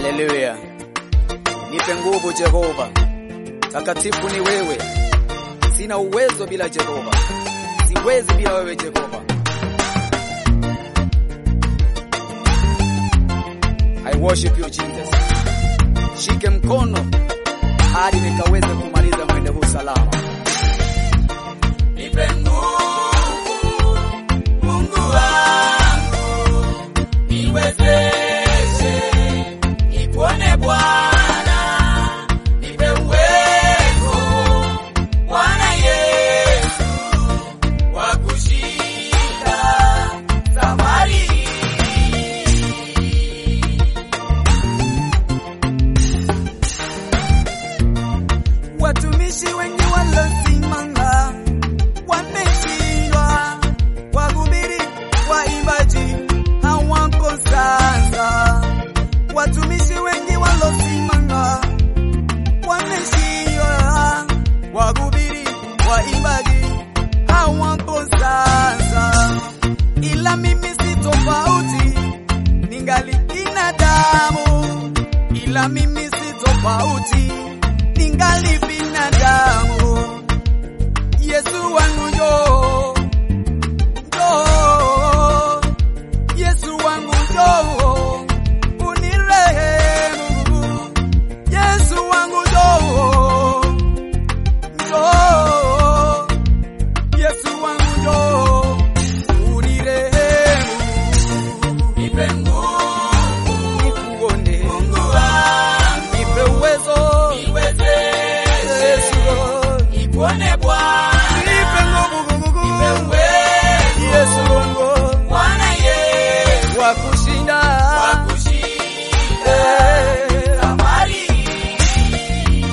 Haleluya, nipe nguvu Jehova, takatifu ni wewe. Sina uwezo bila Jehova, siwezi bila wewe Jehova. I worship you Jesus. Shike mkono hadi nikaweze kumaliza mwendo huu salama. Nipe nguvu, Mungu wangu, niwezeshe, nikuone Bwana, nipe uwezo, Bwana Yesu, wa kushinda safari hii. Watumishi wengi walosimama wameshindwa, wahubiri, waimbaji hawako sasa. Watumishi wengi walosimama wameshindwa, wahubiri, waimbaji hawako sasa, ila mimi si tofauti, ningali binadamu, ila mimi si tofauti ningali binadamu. Yesu wangu njoo, njoo, Yesu wangu njoo, unirehemu. Yesu wangu njoo, njoo, Yesu wangu njoo, unirehemu. Nipe nguvu, Nikuone, Mungu wangu, nipe uwezo, niwezeshe, Yesu, nikuone Bwana, nipe nguvu, nguvu, nipe nguvu. uwezo, Yesu wangu Bwana Yesu, wa kushinda wa kushinda Eh, safari hii.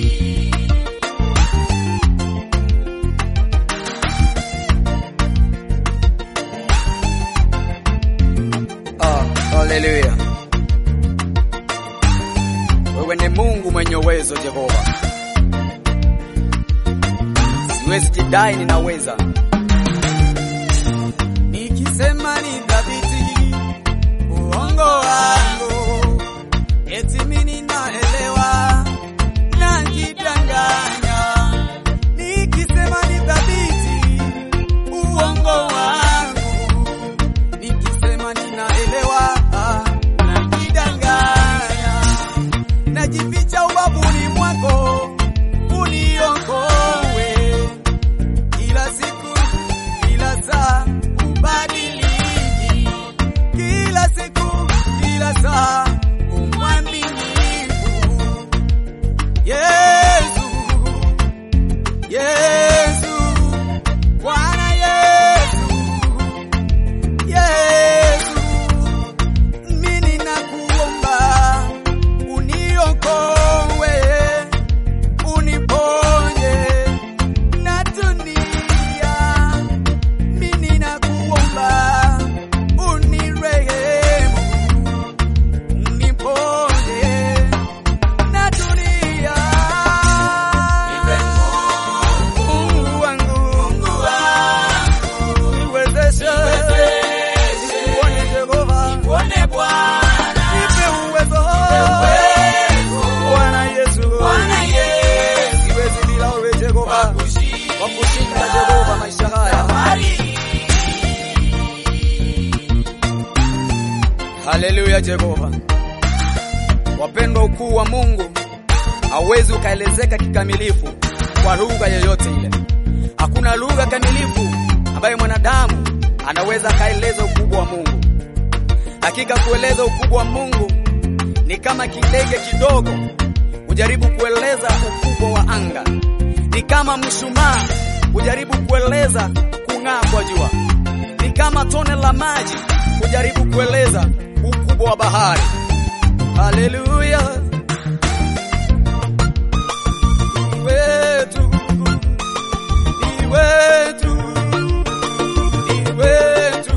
Ah, haleluya. Wewe ni Mungu mwenye uwezo Jehova. Siwezi jidai ninaweza. nikisema ni dhabiti uongo wangu, eti mimi naelewa na kidanganya. Nikisema ni dhabiti uongo wangu, nikisema ninaelewa na kidanganya. Najificha ubavuni mwako uniokoe kila siku, kila saa ubadiliki, kila siku, kila saa umwaminifu. Yesu, Yesu, Bwana Yesu, Yesu, mimi nakuomba uniokoe, uniponye na dunia. Mimi nakuomba unirehemu, uniponye na dunia. Nipe nguvu, Mungu wangu, Mungu wangu, niwezeshe, niwezeshe, nikuone Jehova, nikuone Bwana, nipe uwezo, uwezo, Bwana Yesu, Bwana Yesu, siwezi bila wewe wa Jehova, kwa kushinda kushinda Jehova maisha haya. safari hii. Haleluya Jehova. Wapendwa, ukuu wa Mungu hauwezi ukaelezeka kikamilifu kwa lugha yoyote ile. Hakuna lugha kamilifu ambayo mwanadamu anaweza akaeleza ukubwa wa Mungu. Hakika kueleza ukubwa wa Mungu ni kama kidege kidogo kujaribu kueleza ukubwa wa anga, ni kama mshumaa kujaribu kueleza kung'aa kwa jua, ni kama tone la maji kujaribu kueleza ukubwa wa bahari. Haleluya, ni wetu, ni wetu, ni wetu,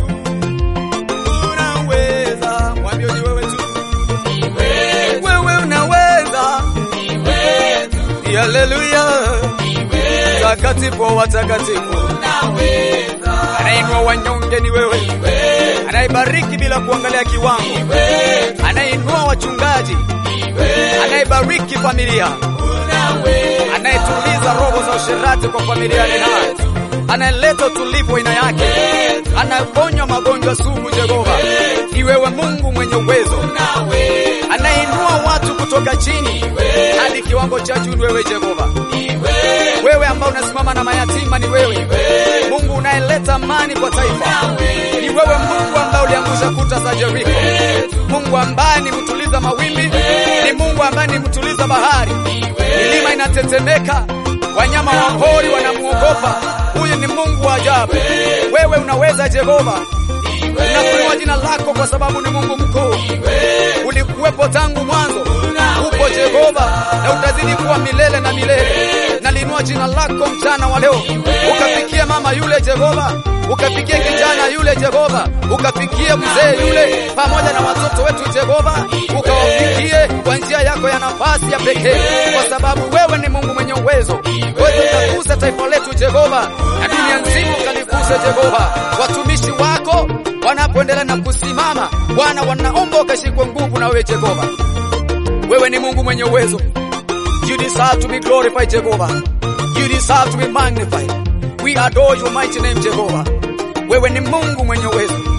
unaweza. Mwambie ni wewe tu, Ni wetu, wewe unaweza. ni wetu, Haleluya, ni wetu, takatifu wa watakatifu, unaweza, anainua wanyonge ni wewe, ni wetu, anaye anayebariki bila kuangalia kiwango, anayeinua wachungaji, anayebariki familia, anayetuliza roho za usherati kwa familia ni hai, anayeleta utulivu wa aina yake, anayeponya magonjwa sugu. Jehova, ni wewe Mungu mwenye uwezo, anayeinua watu kutoka chini hadi kiwango cha juu. Ni wewe Jehova, wewe ambao unasimama na mayatima, ni wewe Mungu unayeleta amani kwa taifa, ni wewe Mungu ambaye uliangusha kuta za Jeriko, Mungu ambaye ni mtuliza mawimbi, ni Mungu ambaye ni mtuliza bahari, milima inatetemeka, wanyama wa pori wanamuogopa. Huyu ni Mungu wa ajabu. Wewe unaweza Jehova, unakuinua jina lako kwa sababu ni Mungu mkuu. Ulikuwepo tangu mwanzo, upo Jehova na utazidi kuwa milele na milele. Nalinua jina lako mchana wa leo, ukafikie mama yule Jehova, ukafikie kijana yule Jehova, ukafikie mzee yule pamoja na watoto wetu Jehova, ukawafikie kwa njia yako ya nafasi ya pekee, kwa sababu wewe ni Mungu mwenye uwezo. Wewe utagusa taifa letu Jehova, na dunia nzima ukaliguse Jehova. Watumishi wako wanapoendelea na kusimama, Bwana, wanaomba ukashikwe nguvu na wewe Jehova. Wewe ni Mungu mwenye uwezo. You deserve to be glorified, Jehovah. You deserve to be magnified. We adore your mighty name, Jehovah. Wewe ni Mungu mwenye uwezo.